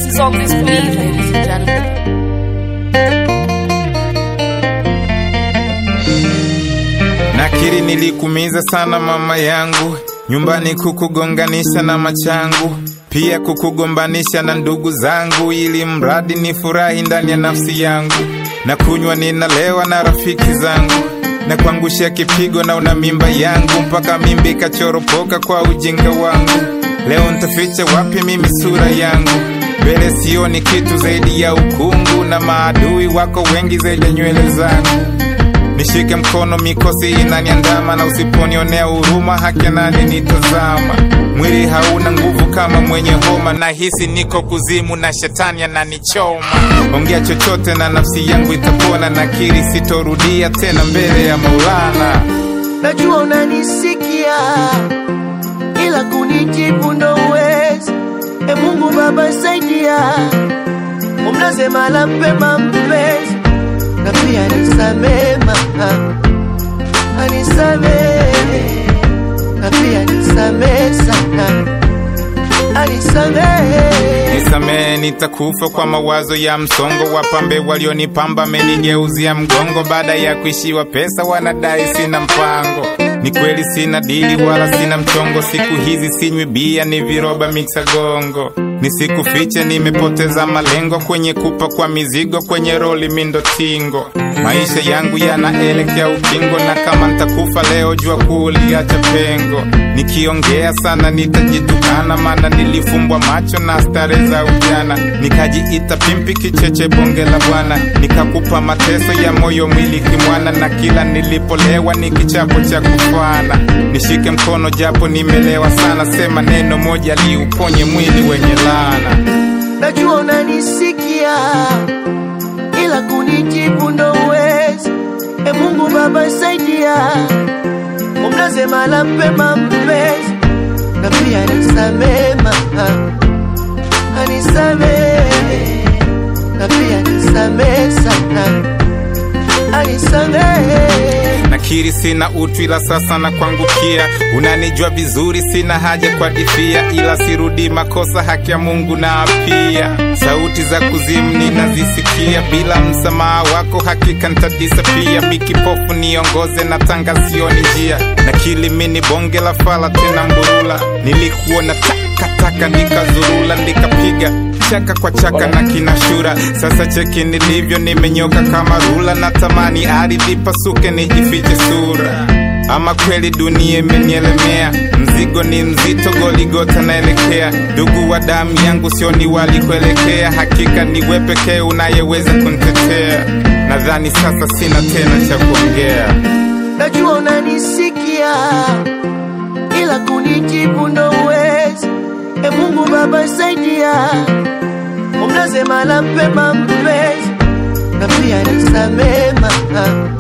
is always for me, ladies and gentlemen. Nakiri nilikumiza sana mama yangu, nyumbani kukugonganisha na machangu, pia kukugombanisha na ndugu zangu, ili mradi ni furahi ndani ya nafsi yangu. Na kunywa ninalewa na rafiki zangu, na kuangushia kipigo na una mimba yangu, mpaka mimba ikachoropoka kwa ujinga wangu. Leo ntaficha wapi mimi sura yangu? Mbele sioni kitu zaidi ya ukungu, na maadui wako wengi zaidi ya nywele zangu. Nishike mkono, mikosi inaniandama, na usiponionea huruma, haki nani nitazama. Mwili hauna nguvu kama mwenye homa, na hisi niko kuzimu na shetani ananichoma. Ongea chochote na nafsi yangu itapona, nakiri sitorudia tena mbele ya Maulana. najua unanisikia ila kunijibu ndo uwezi. E Mungu Baba saidia, umlaze mahala pema mpenzi, na pia nisamee mama, anisamee na pia nisamee sana, anisamee Nisamehe, nitakufa kwa mawazo ya msongo. Wapambe walionipamba amenigeuzia mgongo, baada ya kuishiwa pesa wanadai sina mpango. Ni kweli sina dili wala sina mchongo, siku hizi sinywi bia, ni viroba miksa gongo. Nisikufiche, nimepoteza malengo kwenye kupa kwa mizigo, kwenye roli mindo tingo. Maisha yangu yanaelekea ukingo, na kama ntakufa leo, jua kuliacha pengo. Nikiongea sana nitajitukana, maana nilifumbwa macho na stare za ujana, nikajiita pimpi kicheche bonge la bwana, nikakupa mateso ya moyo mwili kimwana, na kila nilipolewa ni kichapo cha kufana. Nishike mkono japo nimelewa sana, sema neno moja liuponye mwili wenye laana. najua unanisikia ila kunijibu ndo uwezi. E Mungu Baba saidia, umlaze mahala pema mpenzi, na pia nisamee mama, anisamee na pia nisamee sana, anisamee Nakiri sina utu ila sasa na kuangukia, unanijua vizuri, sina haja kwa difia, ila sirudi makosa, haki ya Mungu na apia. Sauti za kuzimu ninazisikia, bila msamaha wako hakika nitadisapia. Mikipofu niongoze na tanga sioni njia, nakili mini bonge la fala tena mburula, nilikuona takataka nikazurula, nikapiga chaka kwa chaka na kinashura. Sasa cheki nilivyo, nimenyoka kama rula, natamani ardhi pasuke nijifiche sura. Ama kweli dunia imenielemea, mzigo ni mzito, Goligota naelekea. Ndugu wa damu yangu, sioni walikuelekea, hakika ni wewe pekee unayeweza kunitetea. Nadhani sasa sina tena cha kuongea. najua unanisikia ila kunijibu ndo uwezi. E Mungu Baba saidia, umlaze mahala pema mpenzi, na pia nisamee mama,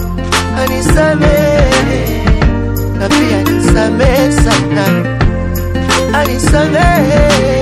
anisamee na pia nisamee sana, anisamee